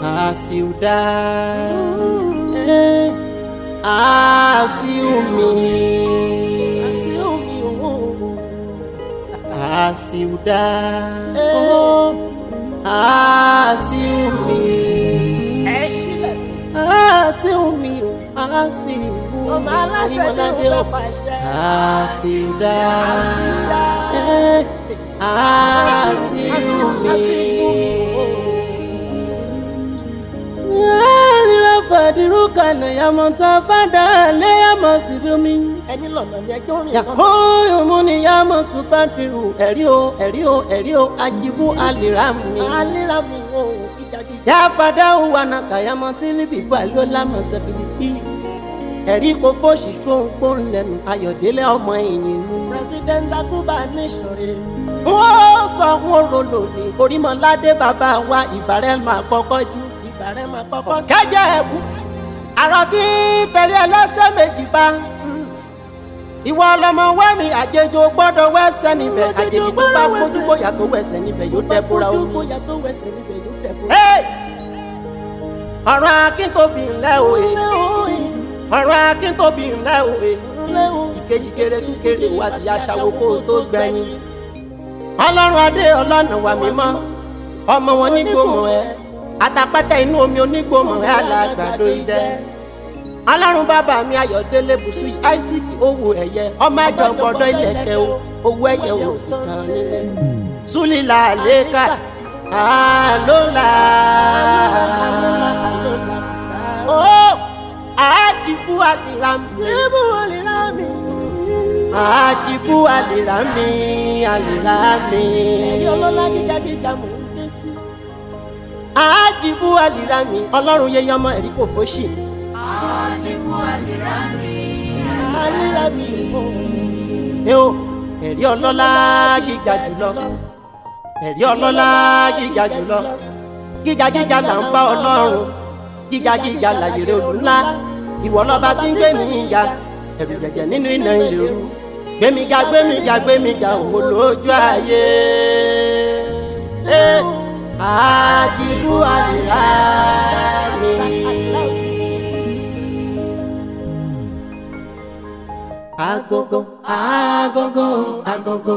a ciudad, eh, a ciúme, a ciudad, oh, a ciúme, ẹ sílẹ̀ a ciúme, a ciúme, ọmọ aláṣẹ ní Onímọ̀ládé òun o. fẹ́ pàṣẹ. a ciudad, eh, a ciúme. Alira fadiruka na yamanta fada le yama sibumi. ẹni lọ́nà ni ẹjọ́ rìn lọ́nà. Yakoyo mu ni yama supadiru. Ẹ̀rí o, ẹ̀rí o, ẹ̀rí o, ajibu alira mi. alíra mi ò gígagí. Ya fada wana kayama tili bibu alo lama sefilipi. Ẹ̀rí kò fòṣì ṣóńgbón lẹ́nu Ayọ̀délé ọmọ ìnìyàn. president akuba ní ìṣòro. Wọ́n sọ wọ́n rolo ní Orímọ̀ládé bàbá wa ìbàrẹ̀ máa kọ́kọ́ jù. ìbàrẹ̀ máa kọ́kọ́ sí. kẹjẹ ẹkú àrò tí tẹ̀lé ẹlẹ́sẹ̀ méjì bá ìwọ ọlọmọ wẹ́mi àjèjò gbọ́dọ̀ wẹ́sẹ̀ níbẹ̀ àjèjì tó bá fojú bóyá tó wẹ̀sẹ̀ níbẹ̀ yóò dẹ́búra ojú omi. bóyá tó wẹsẹ̀ níbẹ̀ yóò dẹ̀kú. Hey! ọ̀rọ̀ akíntóbi ńlẹ̀ òye ọ̀rọ̀ akíntóbi ńlẹ̀ òye ìkejì kéré tún kéré wá ti aṣàwò kó o tó gbẹ̀yìn ọlọ́run adé ọlọ́nà wà mímọ́ ọmọ wọn nígbòmọ̀ ẹ àtàpátá inú omi onígbòmọ̀ ẹ alàgbàdo idẹ ọlọ́run bàbá mi ayọ̀délé bùsù isaac owó ẹ̀yẹ ọmọ àjọ gbọ́dọ̀ ilẹ̀kẹ̀ o owó ẹ̀yẹ ò sì tán nílé súlìlà lẹ́ka àlọ́là ó àjìbú àlìrà mi Ibu alira mi. àjìbú àlìrà mi àlìrà mi Ẹ̀rí ọlọ́lá gíga gíga mò ń dé sí. àjìbú àlìrà mi ọlọ́run yẹyẹ ọmọ ẹ̀rí kò fóṣì Alíra mi ò. ẹ o ẹ̀rí ọlọ́lá gíga jùlọ ẹ̀rí ọlọ́lá gíga jùlọ gíga gíga là ń bá ọlọ́run gíga gíga làyèrè òdù ńlá ìwọ lọ́ba tí ń gbé mi ga ẹ̀rù jẹ̀jẹ̀ nínú iná ilé ooru gbémiga gbémiga gbémiga òwò lójú ayé ẹ àjìbú àlìrà mi. agogo agogo agogo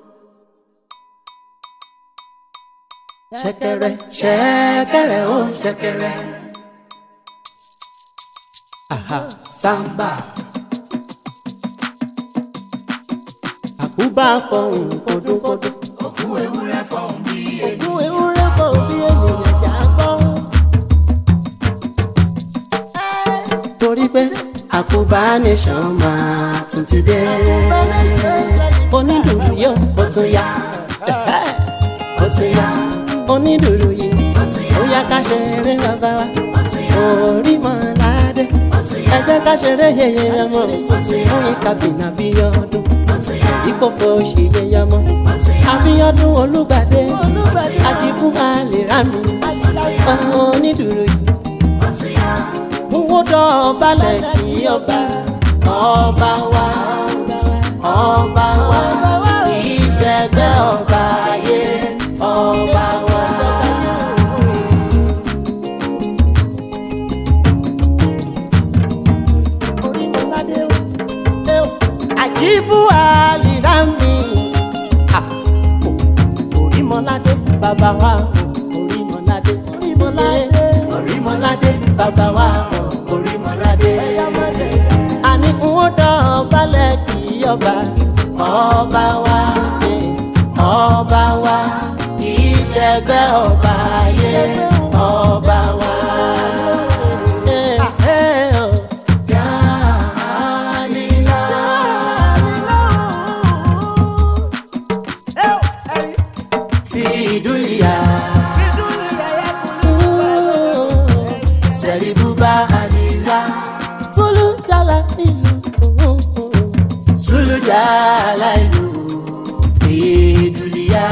ṣẹ̀kẹ̀rẹ̀ ṣẹ̀kẹ̀rẹ̀ ó ṣẹ̀kẹ̀rẹ̀ aha samba àkúbà fọhùn kọdúnkọdún Ògún ewúrẹ́ fọ̀ bí ènìyàn jà gbọ́. torí pé àkúbà nation máa tún ti dé onídùúrú yóò ó tún yá ó tún yá onídùúrú yìí ó yá ká ṣeré bàbá wa Orímọ̀ládé ẹ jẹ́ ká ṣeré yẹyẹ ọmọ fún ìkàbìnà bí ọdún ìkòkò ṣì yẹyẹ ọmọ Abíọ́dún Olúgbàdé àjìbú àlèrà mi onídùúrú yìí owó dọ̀bálẹ̀ kí ọba ọba wa ọba wa kì í ṣẹgbẹ́ ọba ayé ọba wa. Orímọ̀ládé o. àjíbú àlìrá mi Ah, o- Orímọ̀ládé bàbá wa o, Orímọ̀ládé Orímọ̀ládé. Orímọ̀ládé bàbá wa o, Orímọ̀ládé. àní n ó dọ̀bálẹ̀ kí ọba ọba wa eh, ọba wa kì í ṣẹgbẹ́ ọba ayé ọba wa. Eh, eh, oh. Yálìlá. Fidulia. Seribuba Alila. Tulu jala ilu. Tulu jala ilu. Fidulia.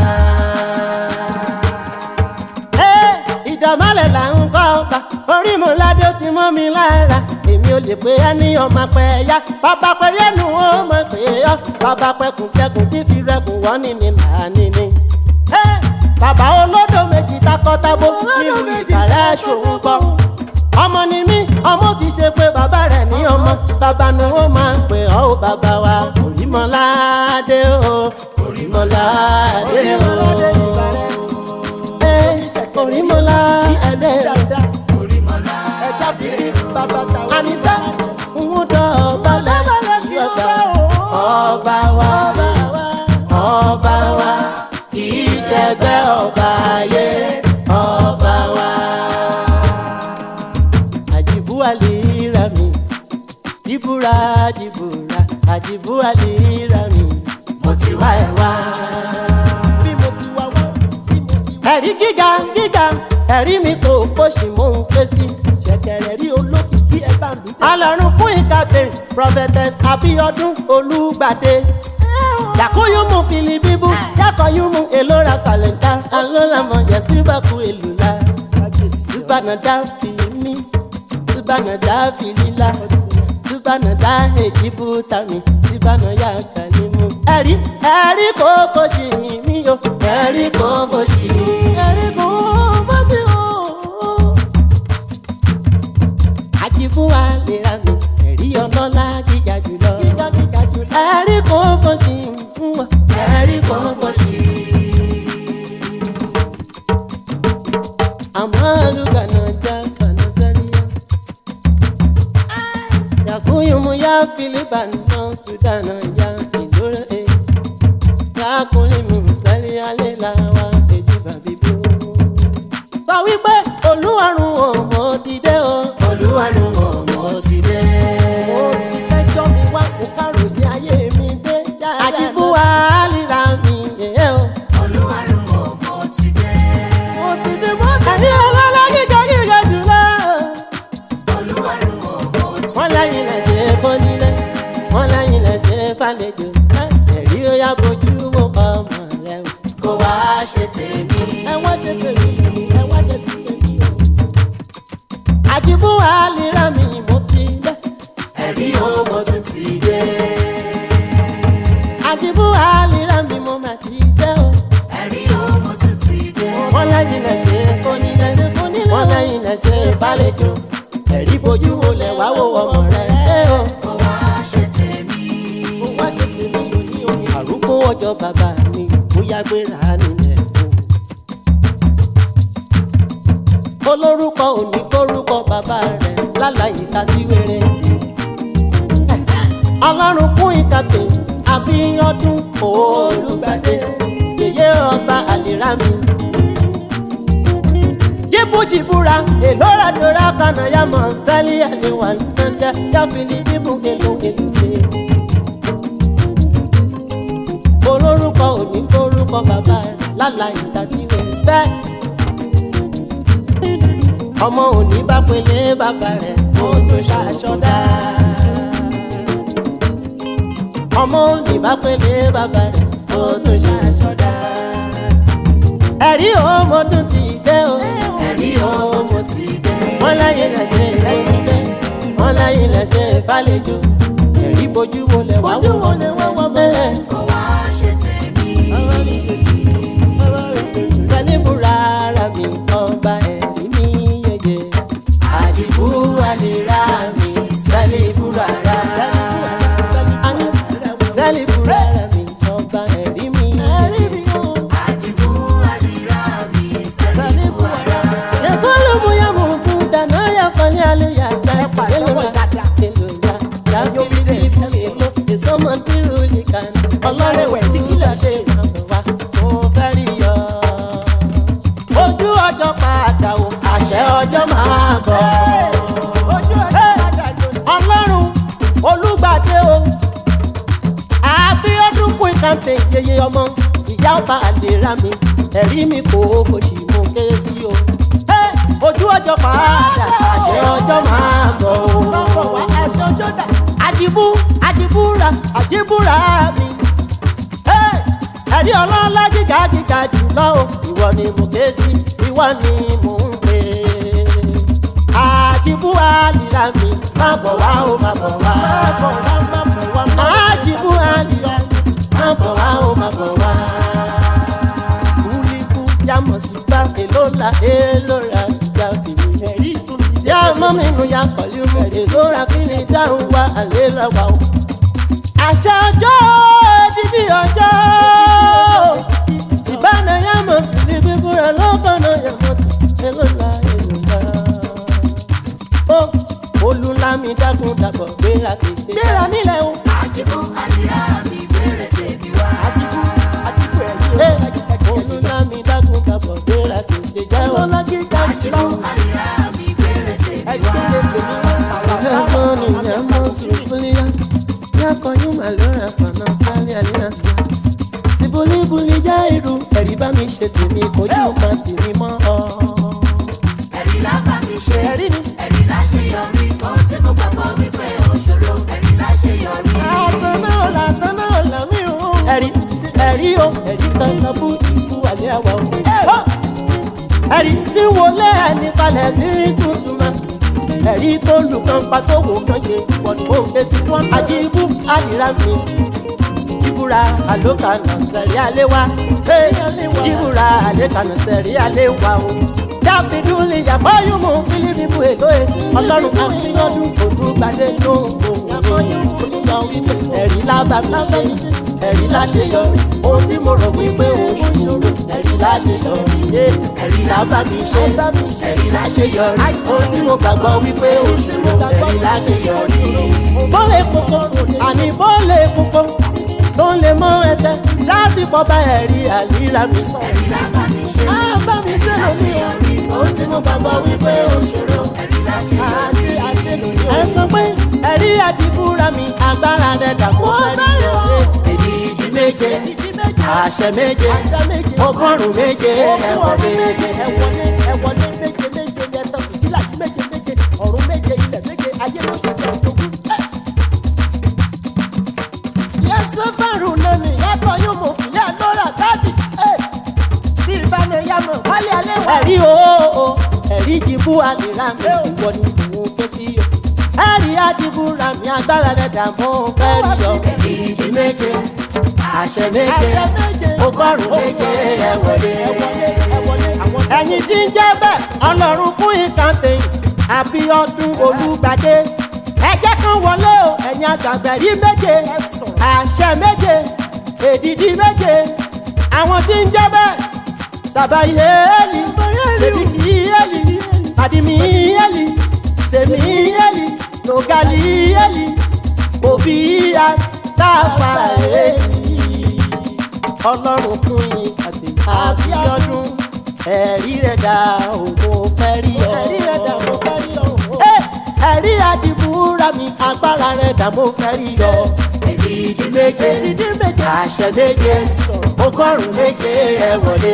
Ìdọ̀mọ́lẹ̀ là ń kọ́ ọba, Orímọ̀ládé ó ti mọ́ mi lára. Èmi ò lè pé ẹ ní ọmọ pẹ́ ya. Bàbá pẹ́ yẹ́nu ó mọ̀ pé yọ. Bàbá pẹ́kùn kẹ́kùn tí fi rẹ́kùn wọ́n ní ní làánì ni. Bàbá olódò méjì takọ́tabo nínú ìbàrẹ̀ ṣòun gbọ́ ọmọ ni mí ọmọ ti ṣe pé bàbá rẹ̀ ní ọmọ bàbá ni wọ́n máa ń pè ọ́ ò bàbá wa Orímọládé o Orímọládé o ẹ Orímọládé o ẹja fi rí bàbá tàwọn. àníṣe ń dọ̀bálẹ̀ ìyọ̀gá ọba wa ọba wa kì í ṣẹgbẹ́ ọba ayé ọba wa. àjìbú àlìra mi jìbúra jìbúra àjìbú àlìra mi mo ti wá ẹ wá. bí mo ti wá wá bí mo ti wá. ẹ̀rí gíga gíga ẹ̀rí mi kò fòṣì mò ń ké sí. ṣẹ̀kẹ̀rẹ̀ rí olókìkí ẹ bá lù. alọ́run fún ìkàtẹ́ prophetess abiodun olùgbàdé yakoyumu filibibu yakoyumu elora falenta alolamo yasibaku elula subanada filimi subanada filila subanada ejibutami subanaya kalimu. ẹ̀rí ẹ̀rí kò fòṣì mí o ẹ̀rí kò fòṣì ẹ̀rí kò fòṣì o àjìbú àlèrà mi ẹ̀rí ọlọ́lá gíga jùlọ. gíga gíga jùlọ. ẹ̀rí kò fọ́sí ń wọ̀ ẹ̀rí kò fọ́sí. àmọ́ àlùkànnà já fanasẹ́ríà. yàkúnyùmù yá fílípà náà sùdánà yá ìdúró ẹ̀. lákùnrin mú sẹ́rí alẹ́ làwa èjì bàbí bú. sọ wípé olúwarùn ọmọ ti dé o. olúwarùn ọmọ ti dé. mo ti fẹjọ́ mi wá kó káròyé ayé mi dé. àjìbú àlìra mi yẹ̀ o. mo ti dé mo ti ẹ̀rí ọlọ́lá gíga gíga jùlọ. wọ́n lẹ́yìn lẹ̀ ṣe fọ́nílẹ̀ wọ́n lẹ́yìn lẹ̀ ṣe fàlejò. ẹ̀rí ó yá bójú mo ọmọ rẹ̀ o. kó wá ṣe tèmi. ẹ wá ṣe tèmi ẹ wá ṣe tèmi o. àjìbú àlìra mi mo ti dé. ẹ̀rí o mo tún ti dé. àjìbú àlìra mi mo mà ti dé o. ẹ̀rí o mo tún ti dé. wọ́n lẹ́yìn lẹ̀ ṣe fọ́nílẹ̀ wọ́n lẹ́yìn lẹ̀ ṣe fàlejò. ẹ̀rí bójú wo lẹ̀ wá wo ọmọ rẹ̀ dé o. kó wá ṣe tèmi. kó wá ṣe tèmi òní òní. àrùkù ọjọ́ bàbá mi bóyá gbéra nílẹ̀ o. olórúkọ òní kórúkọ bàbá rẹ̀ lálàyé tàbí wéré. ọlọ́run kún ìkàtẹ́ àbíyọ́dún olùgbàdé yèyé ọba àlèrà mi. jìbújìbúra èlòràdòrà kanayamọ sẹ́lí àlewà nàjà jáfìlì bíbù èlò èlùfẹ́ olórúkọ òní kórúkọ bàbá rẹ̀ lálàá ìdájíwé bẹ́ẹ̀. ọmọ òní bá pélé bàbá rẹ̀ ó tún ṣàṣọdá. ọmọ òní bá pélé bàbá rẹ̀ ó tún ṣàṣọdá. ẹ̀rí o mo tún ti dé o. ẹ̀rí o mo ti dé. wọ́n lẹ́yìn lẹ̀ ṣe ìrẹ́yìnlẹ́ wọ́n lẹ́yìn lẹ̀ ṣe ìfàlejò. ẹ̀rí bojú wo lẹ̀ wá Bójú wo lẹ̀ wá wò bẹ́ẹ̀. kó wá ṣe tèmi. sẹ́lẹ̀bùrà ara mi ọba ẹ̀rí mi yeye. àdìbò àlèrà mi sẹ́lẹ̀bùrà ara. sẹ́lẹ̀bùrà ara mi ọba ẹ̀rí mi yeye. àdìbò àdìrà mi sẹ́ni buhara. ẹ̀kọ́ ló mú yá mú kú dáná yá falẹ̀ alẹ́ yá sẹ́lẹ̀ èlò yá yàgò bíbí èlò ìsọmọ dírú nìkan ọlọ́rẹ̀wẹ̀ dígídàdé ìrànwọ́ mo fẹ́ rí yọ. ojú ọjọ́ padà wò àṣẹ ọjọ́ máa bọ̀. ọlọ́run olùgbàdé o àbíọ́dún kún ìkàǹtẹ̀ yeye ọmọ ìyá ọba àlèrà mi ẹ̀rí mi kò fòṣì mo ké sí o. Hey! ojú ọjọ́ padà àṣẹ ọjọ́ máa bọ̀ o. àjìbú àjìbúra àjìbúra mi. Hey! ẹ̀rí ọlọ́lá gíga gíga jùlọ o ìwọ ni mo ké sí ìwọ ni mo ń pè é. àjìbú àlìrà mi má bọ̀ wá o má bọ̀ wá. àjìbú àlìrà mi má bọ̀ wá o má bọ̀ wá. kúlíkú yàmọ̀ sí gbá èlò la èlò ra ti gbà fìlì. ọmọ mi nù ya pẹ̀lú mu èso ra fi ní dáhùn wa àlè lọ́wọ́ o. àṣà ọjọ́ dídí ọjọ́ tìbánà yá mọ̀ fìlí bíbúra lọ́kànnà yá mọ̀ tì elóla elóla. ó olùlámi dákun dàbọ̀ gbéra tètè. gbéra nílẹ̀ o. àjẹkù àlìyá mi bẹ̀rẹ̀ tèmi wá. àdìgún àdìgún ẹ̀ ẹ̀ olùlámi dákun dàbọ̀ gbéra tètè. jẹ́wọ́ lọ́gí jáde àjẹkù lọ́wọ́. àlìyá mi bẹ̀rẹ̀ tèmi wá. Sibulibuli já irú ẹ̀rí bá mi ṣe tèmi kojú ma tèmi mọ́ ọ. ẹ̀rí lábà mi ṣe Ẹ̀rí ni. ẹ̀rí láṣeyọrí ohun tí mo gbàgbọ́ wípé òṣòro ẹ̀rí láṣeyọrí. Àtàná ọ̀la àtàná ọ̀la mi ò. Ẹ̀rí ẹ̀rí o ẹ̀rí kankan bú ikú àlẹ́ àwa o. Ẹ̀rí tí wọlé ẹni kalẹ̀ tí tuntun ma. Ẹ̀rí tó lù kan pa tó wò kan ṣe wọ̀n ó ké sí wọn. Àjíbú àdìrà mi. Jíbúra àlókanà sẹ̀rí alẹ́ wa. Jíbúra àlékanà sẹ̀rí alẹ́ wa o. Dáfídù lè yàgbọ́ yóò mú Fílípì bu èlò ẹ̀. Ọlọ́run àfihàn olùgbàdé tó ń bò wọ́n sọ wípé ẹ̀rí lábà mi ṣe ẹ̀rí láṣeyọrí ohun tí mo rò wípé o ṣòro ẹ̀rí láṣeyọrí yé ẹ̀rí lábà mi ṣe ẹ̀rí láṣeyọrí ohun tí mo gbàgbọ́ wípé o ṣòro ẹ̀rí láṣeyọrí. bọ́lẹ̀ kókó àní bọ́lẹ̀ kókó tó ń lè mọ ẹsẹ̀ láti pọ̀ bá ẹ̀rí àlíra mi. ẹ̀rí lábà mi ṣe àbá mi ṣe lómi o àṣeyọrí ohun tí mo gbàgbọ́ wípé òṣòro ẹ̀rí láṣeyọrí. ẹ sọ pé ẹ̀rí àdìbúra mi agbára rẹ̀ dàpọ̀ ẹ̀rí ọ̀rẹ́ èyí ìdí méje àṣẹ méje ọgọ́rùn-ún méje ẹ̀wọ̀n méje. ẹ̀wọ̀n méje méje ní ẹ̀tọ́ fìtílà méje méje ọ̀run méje ilẹ̀ méje ayé ló ṣe jẹ́ ọ̀dọ́gún. yẹ́sọ fẹ́rù lónìí yàtọ̀ yóò mọ̀ fìyà lọ́rà dájì sí ìbánayàmọ̀ wálé alẹ́ wà. ẹ̀rí o ẹ̀rí jìbú àlèrà mi ìwọ ni mò ń ké sí o. ẹ̀rí àdìbò ra mi agbára rẹ̀ dààmú fẹ́ rí ọ. ìdí méje àṣẹ méje ọgọ́rùn-ún méje ẹ̀wọ̀lé. ẹ̀yin tí ń jẹ́ bẹ́ẹ̀ ọlọ́run fún ìkàntẹ̀ àbí ọdún olùgbàdé ẹjẹ́ kan wọlé o ẹ̀yin àgbàgbẹ̀rí méje àṣẹ méje èdìdí méje àwọn tí ń jẹ́ bẹ́ẹ̀ sàbàyẹ́lì sèdíkìyẹ́lì àdìmíyẹ́lì sèmíyẹ́lì nògàlíyẹ́lì òbíyà táfàyẹ́lì ọlọ́run fún yín àti àbíọ́dún ẹ̀rí rẹ̀ dá òun fẹ́ rí ọ. ẹ̀rí rẹ̀ dá òun fẹ́ rí ọ. ẹ̀rí àdìbúra mi agbára rẹ̀ dá mo fẹ́ rí ọ. èdìdí méje àṣẹ méje ọgọ́rùn-ún méje ẹ wọlé.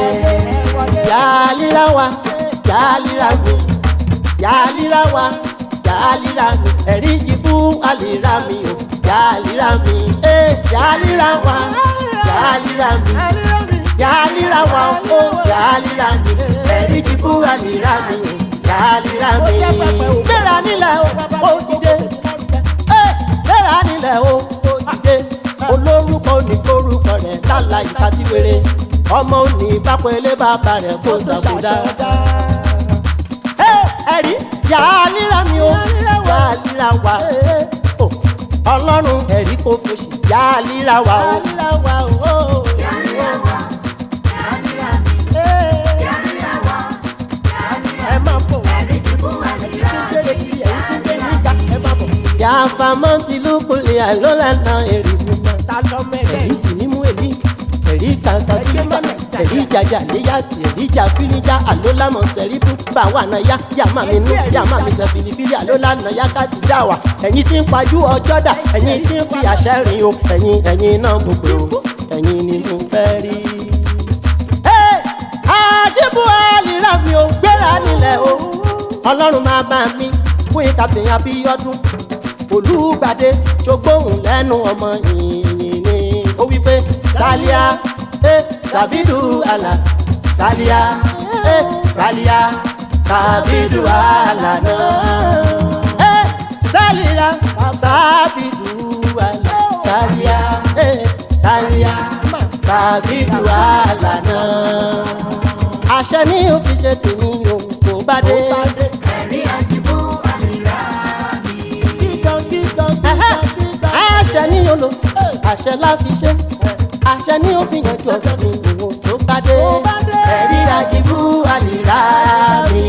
yàlíra wa yàlíra mi yàlíra wa yàlíra mi ẹ̀rí jìbú àlìra mi o yàlíra mi yàlíra wa yàlíra mi yàlíra wa o yàlíra mi ẹ̀rí jìbú àlìra mi o yàlíra mi. gbéra nílẹ̀ o ó dìde gbéra nílẹ̀ o ó dìde olórúkọ oníkorúkọ rẹ̀ lálá ìkàtíwèrè ọmọ òní bápẹ́lẹ́ bàbá rẹ̀ kó sàbúdá. ẹ̀rí yàlíra mi o yàlíra wa o ọlọ́run ẹ̀rí kò fòṣì yàlíra wa o. Yàrá wa, yàrá mi, yàrá wa, ẹ máa bọ̀ wá. ẹ̀rí jìbú àlìyá mi. yàfa mọ́tì lókùnlé àlọ́lànà èrè mímọ́. ẹ̀rí tì ní mú èlí ẹ̀rí kàńkà jìbìtà ẹ̀rí jàjà léyà ẹ̀rí jà fíníjà àlọ́làmọ̀ sẹ̀rí fún báwa náà yá yàmá mi nú yàmá mi sẹ̀ fìlìfìlì àlọ́lànà yá káàdì já wa. ẹ̀yin tí ń pajú ọjọ́ dà ẹ̀yin tí ń fi àṣẹ rìn o ẹ̀yin ẹ̀yin náà gbogbo o ẹ̀yin ni mo fẹ́ rí. Ẹ́, àjíbù àlìrà mi ò gbéra nílẹ̀ o ọlọ́run máa bá mi fún ìkàtìn abíọ́dún olùgbàdé ṣogbóhùn lẹ́nu ọmọ yìnyín ni ó wí pé sálíà ẹ sàbídù àlà sálíà ẹ sálíà sàbídù àlà náà ẹ sálíà sàbídù àlà sálíà ẹ sálíà sàbídù àlà náà àṣẹ ní òfin ṣe tèmi òun kò bá dé. Ẹ̀rí àjìbú àṣẹ láfi ṣe àṣẹ ní ó fi yanjú ọ̀gbìn ìwò tó bá dé ẹ̀rí àjìbú àlìrá mi.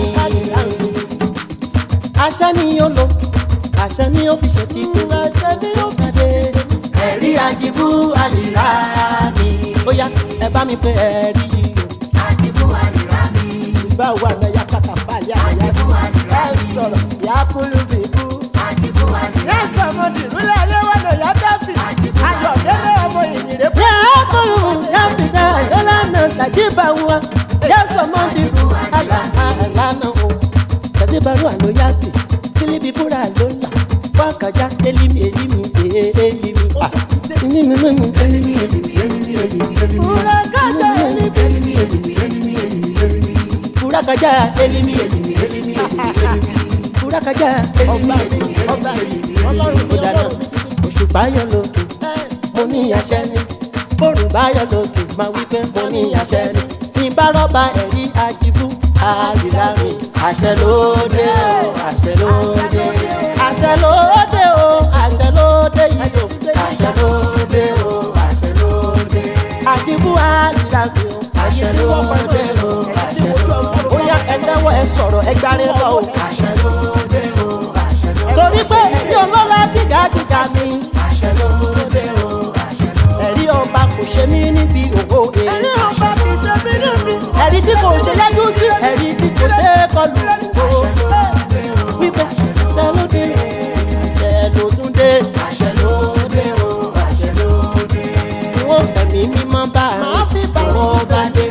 àṣẹ ni yóò lò àṣẹ ni ó fi ṣe ti kú àṣẹ ni ó fi dé ẹ̀rí àjìbú àlìrá mi. ó yá ẹ bá mi pé ẹ̀rí yìí o àdìbò àlìrá mi. báwo àná ya kàtà fàlẹ́ àyà sí ẹ sọ̀rọ̀ yà á kúlù bìbú. àdìbò àlìrá yà á sọ̀rọ̀ dìrúlẹ̀ aléwọ̀nà yà á dábì ayọ̀délé ọmọ ìyìnrere. yà á kúlù yà á fi dá ayọ́lànà tàjí bá wa yà á sọ̀mọ́ bìbú àlà àlànà o. kàṣí barú àlọ́ yá bì kílíbi búra ló là wákàjá elimi elimi ee elimi. Elimi elimi elimi elimi elimi elimi. Búrakájà elimi elimi elimi elimi elimi elimi. Búrakájà elimi elimi elimi elimi elimi. Búrakájà elimi elimi elimi elimi. Ó dáná òṣùpá yọ lókè mo ní àṣẹ ni bórùn bá yọ lókè máa wí pé mo ní àṣẹ ni ní bá rọ́bà ẹ̀rí àjìbú àríra mi àṣẹ lóde o àṣẹ lóde àṣẹ lóde o àṣẹ lóde yìí o àṣẹ lóde o àṣẹ lóde àjìbú àríra mi o àṣẹ lóde o àṣẹ lóde ó yá ẹ tẹ́wọ́ ẹ sọ̀rọ̀ ẹ gbárí lọ o àṣẹ lóde o àṣẹ lóde torí pé ẹ̀rí ọlọ́lá gíga gíga mi àṣẹ lóde o àṣẹ lóde ẹ̀rí ọba kò ṣe mí níbi òwò ẹ̀. ẹ̀rí ọba kò ṣe mí níbi. ẹ̀rí tí kò ṣe yájú sí ẹ̀rí tí kò ṣe é kọlù òwò. wípé àṣẹ ló dé àṣẹ ló tún dé àṣẹ ló dé o àṣẹ ló dé. wọ́n fẹ̀mí mímọ́ bá a máa fi bá wọn bá dé.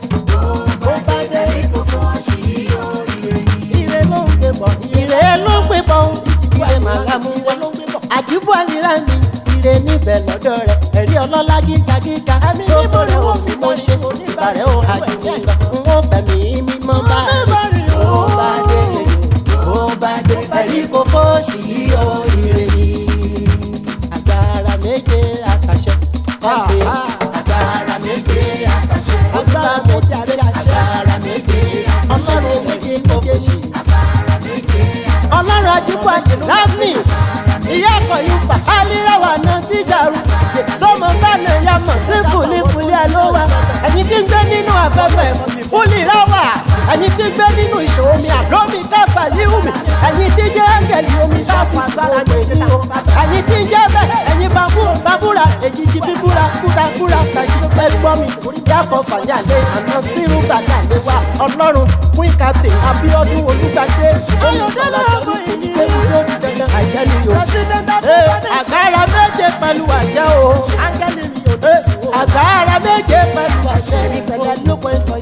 ó bá dé kò fọ́ sí o ire yìí. ire ló ń gbé bọ̀. ire ló ń gbé bọ̀ ire màá mú wá. àjíbú àlìrá mi ire níbẹ̀ lọ́dọ̀ rẹ̀ ẹ̀rí ọlọ́lá gíga gíga tó bọ̀rẹ̀ ò fi mọ́ ṣe ìbàrẹ̀ ò àjùmí lọ. n ó fẹ̀mí mímọ́ bá rí ó bá dé ó bá dé ẹ̀rí kò fọ́ọ̀ṣì o ire yìí. agbára méje àkàṣẹ ẹgbẹ́ agbára méje àkàṣẹ agbára méje àkàṣẹ agbára méje ọlọ́run méje kò fọ́ọ̀ṣì ọlọ́run ajíkọ̀ àjìlá mi ìyá ọkọ̀ yìí fà á líráwà náà ti dàrú sọmọ bánà ya mọ̀ sí fúlífúlí àlówà ẹ̀yin tí ń gbé nínú afẹ́fẹ́ fúlì ráwà ẹ̀yin tí ń gbé nínú ìṣòro mi àlómi káfà líhùmí ẹ̀yin tí ń jẹ́ áńgẹ̀lì omi láti sàgbára méjì o ẹ̀yin tí ń jẹ́ bẹ́ẹ̀ ẹ̀yin babú babúra èjìjì bíbúra kúrakúra kàjí ẹgbọ́n mi yàtọ̀ fàyàlẹ́ àná sírú gbàgàlẹ́ wa ọlọ́run fún ìkàtẹ́ abíọ́dún olùgbàdé olùsọ̀lá sọ́dún ìdílé lórí dandan àjẹ́ ni o. Ee, àgbára méje pẹ̀lú àjẹ́ o. Ee, àgbára méje pẹ̀lú àjẹ́ ni pẹ̀lú lóko ìfọ̀